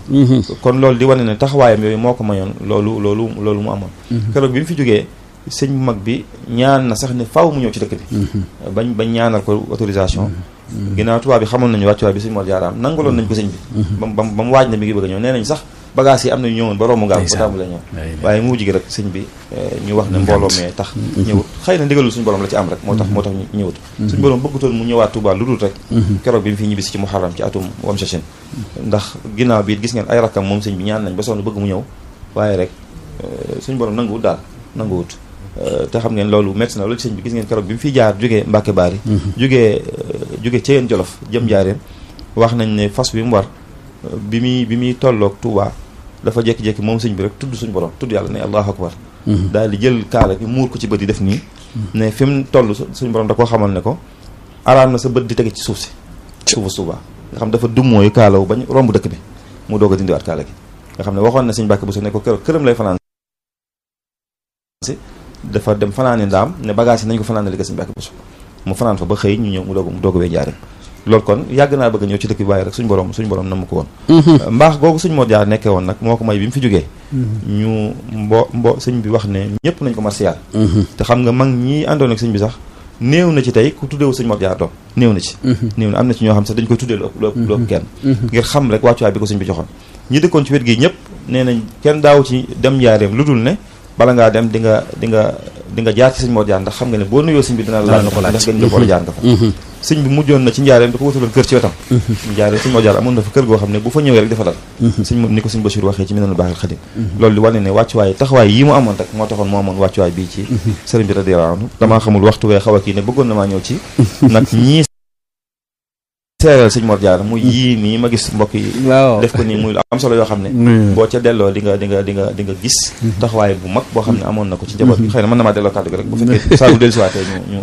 kon loolu di wane ne taxawaayam yooyu moo ko mayoon loolu loolu loolu mu amoon keroog bi mu fi jógee sëñ bu mag bi ñaan na sax ne faaw mu ñëw ci dëkk bi bañ bañ ñaanal ko autorisation ginnaaw tubaab bi xamoon nañu wàccuwaay bi sëñ Mor Jaara am nangaloon nañ ko sëñ bi bam bam ba mu waaj na mi ngi bëgg a ñëw nee nañ sax bagage yi am nañu ñëwoon ba romb ngaam ba tàmbalee ñëw waaye mu gi rek sëñ bi ñu wax ne mbooloo mee tax ñëwut xëy na ndigalul suñu borom la ci am rek moo tax moo tax ñëwut suñu borom bëggutoon mu ñëwaat Touba lu dul rek keroog bi mu fi ñibbisi ci muharram ci atum wam sachin ndax ginnaaw bi gis ngeen ay rakkam moom sëñ bi ñaan nañ ba sonn bëgg mu ñëw waaye rek suñu borom nanguwut daal nanguwut te xam ngeen loolu métti na loolu ci sëñ bi gis ngeen keroog bi mu fiy jaar jógee Mbàkke Baari jógee jógee Ceyeen Jolof jëm jaareen wax nañ ne fas bi mu war bi muy bi muy tolloog Touba dafa jékki-jékki moom sëñ bi rek tudd suñu borom tudd yàlla ne allahu akbar daal di jël kaala gi muur ko ci bët yi def nii ne fi mu toll suñu borom da koo xamal ne ko araam na sa bët di tege ci suuf si suufu Touba nga xam dafa dummóoyu kaalawu bañ romb dëkk bi mu doog a dindiwaat kaala gi nga xam ne waxoon na sëñ Mbàkke bu so ne ko keroog këram lay fanaan si dafa dem fanaane ndaam ne bagage yi nañ ko fanaane li ko sëñ Mbàkke bu so mu fanaan fa ba xëy ñu ñëw mu doog mu doog a wee njaareem loolu kon yàgg naa bëgg a ñëw ci dëkk bi waaye rek suñu borom suñu borom na mu ko woon mbaax googu suñ Mor Jaar nekkee woon nag moo ko may bi mu fi jógee ñu mbo mbo sëñ bi wax ne ñëpp nañ ko marsiyaal te xam nga mag ñi àndoon ak sëñ bi sax néew na ci tey ku tuddeewu sëñ Mor Jaar doom néew na ci néew na am na ci ñoo xam sax dañ koy tuddee lu ëpp lu ëpp kenn ngir xam rek wàccuwaay bi ko sëñ bi joxoon ñi dëkkoon ci wet gi ñëpp nee nañ kenn daaw ci dem njaareem lu dul ne bala ngaa dem di nga di nga di nga jaar ci sëñ Mor Jaar ndax xam nga ne boo nuyoo sëñ bi dina la laaj ndax gën nga ko la jaar nga fa sëñ bi mujjoon na ci njaareem da ko wutaloon kër ci wetam njaareem sëñ Mor Jaar amoon na fa kër goo xam ne bu fa ñëwee rek dafa dal sëñ ni ko sëñ Bachir waxee ci Minanul Baaxil Xadim loolu di wane ne wàccuwaay taxawaay yi mu amoon rek moo taxoon moo amoon wàccuwaay bii ci sëriñ bi radiyallaahu anhu damaa xamul waxtu wee xaw a kii ne bëggoon na maa ñëw ci nag ñii seeral sëñ Mor Jaar muy yii nii ma gis mbokk yi def ko nii muy lu am solo yoo xam ne boo ca delloo di nga di nga di nga di nga gis taxawaay bu mag boo xam ne amoon na ko ci njaboot bi xëy na mën na maa delloo kàddu gi rek bu fekkee saa bu dellu siwaatee ñu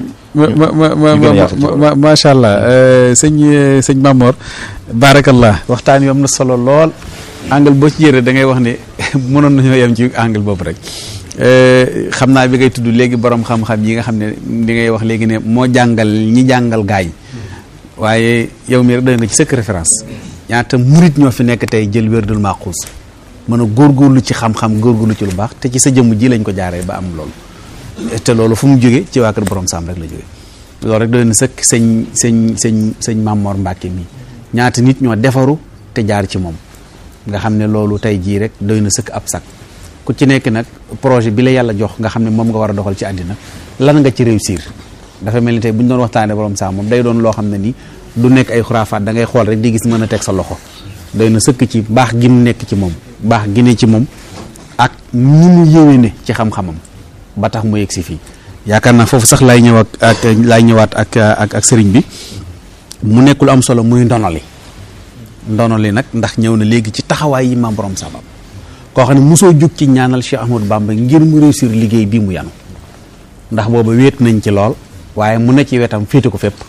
ñu macha allah sëñ sëñ Mamor barakallah waxtaan wi am na solo lool angle boo ci jëre da ngay wax ne mënoon nañoo yem ci angle boobu rek xam naa bi ngay tudd léegi borom xam-xam yi nga xam ne di ngay wax léegi ne moo jàngal ñi jàngal gaay waaye yow mii rek doy nga ci sëkk référence ñaata murit ñoo fi nekk tey jël wérdul maaxuus mën a góorgóorlu ci xam-xam góorgóorlu ci lu baax te ci sa jëmm ji lañ ko jaaree ba am loolu te loolu fu mu jóge ci waa kër borom saam rek la jóge loolu rek doy na sëkk sëñ sëñ sëñ sëñ Mamor Mbàkke mi ñaata nit ñoo defaru te jaar ci moom nga xam ne loolu tey jii rek doy na sëkk ab sac ku ci nekk nag projet bi la yàlla jox nga xam ne moom nga war a doxal ci àddina lan nga ci réussir dafa mel ni tey bu ñu doon waxtaanee borom saam moom day doon loo xam ne nii du nekk ay xuraafaat da ngay xool rek di gis mën a teg sa loxo doy na sëkk ci baax gi mu nekk ci moom baax gi ne ci moom ak ni mu yéwéne ci xam-xamam ba tax mu yegg si fii yaakaar naa foofu sax lay ñëw ak ak lay ñëwaat ak ak ak sëriñ bi mu nekk lu am solo muy ndono li ndono li nag ndax ñëw na léegi ci taxawaay yi maam borom sabab koo xam ne mosoo jug ci ñaanal Cheikh Ahmadou Bamba ngir mu réussir liggéey bii mu yanu ndax booba wéet nañ ci lool waaye mu ne ci wetam féete ko fépp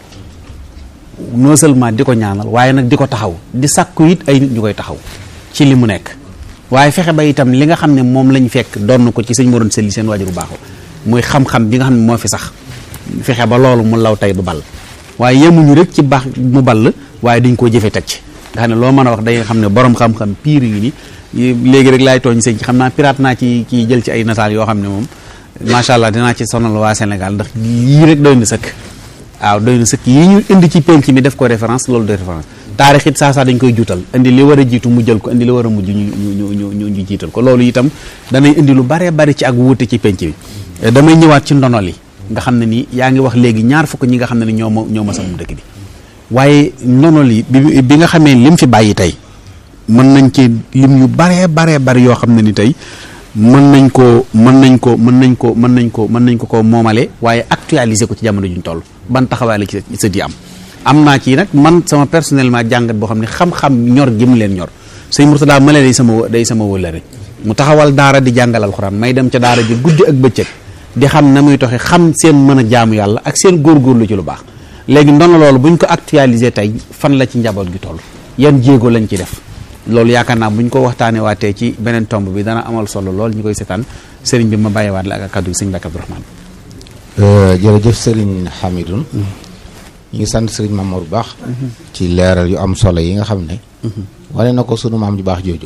non seulement di ko ñaanal waaye nag di ko taxaw di sàkku it ay nit ñu koy taxaw ci li mu nekk waaye fexe ba itam li nga xam ne moom lañ fekk doon ko ci sëñ Moroon Sëli seen waajur bu baaxu muy xam-xam bi nga xam ne moo fi sax fexe ba loolu mu law tey du ball waaye yemuñu rek ci baax mu ball waaye dañ koo jëfe teg ci nga xam ne loo mën a wax day xam ne borom xam-xam piir yi ni léegi rek laay tooñ sëñ xam naa pirate naa ci ci jël ci ay nataal yoo xam ne moom macha allah dinaa ci sonal waa Sénégal ndax yii rek doy na sëkk waaw doy na sëkk yi ñu indi ci penc mi def ko référence loolu de référence taarix it saa saa dañ koy juutal indi li war a jiitu mu jël ko indi li war a mujj ñu ñu ñu ñu ñu jiital ko loolu itam danay indi lu baree bari ci ak wuute ci penc bi damay ñëwaat ci ndono li nga xam ne ni yaa ngi wax léegi ñaar fukk ñi nga xam ne ni ñoo ma ñoo ma sama dëkk bi waaye ndono li bi bi nga xamee lim fi bàyyi tey mën nañ ci lim yu baree baree bari yoo xam ne ni tey mën nañ ko mën nañ ko mën nañ ko mën nañ ko mën nañ ko ko moomale waaye actualiser ko ci jamono juñ toll ban taxawaay la ci sa di am am naa ci nag man sama personnellement jàngat boo xam ne xam-xam ñor gi mu leen ñor sëñ Murtada ma day sama day sama wëllëre mu taxawal daara di jàngal alxuraan may dem ca daara ji guddi ak bëccëg di xam na muy toxe xam seen mën a jaamu yàlla ak seen góorgóorlu ci lu baax léegi ndono loolu buñ ko actualiser tey fan la ci njaboot gi toll yan jéego lañ ci def loolu yaakaar naa bu ñu ko waxtaanee waatee ci beneen tomb bi dana amal solo lool ñu koy seetaan sëriñ bi ma bàyyiwaat la ak kaddu gi sëñ Mbàkke Abdourahmane jërëjëf sëriñ Hamidoun ñu ngi sant sëriñ Mamour bu baax ci leeral yu am solo yi nga xam ne wane na ko sunu maam ju baax jooju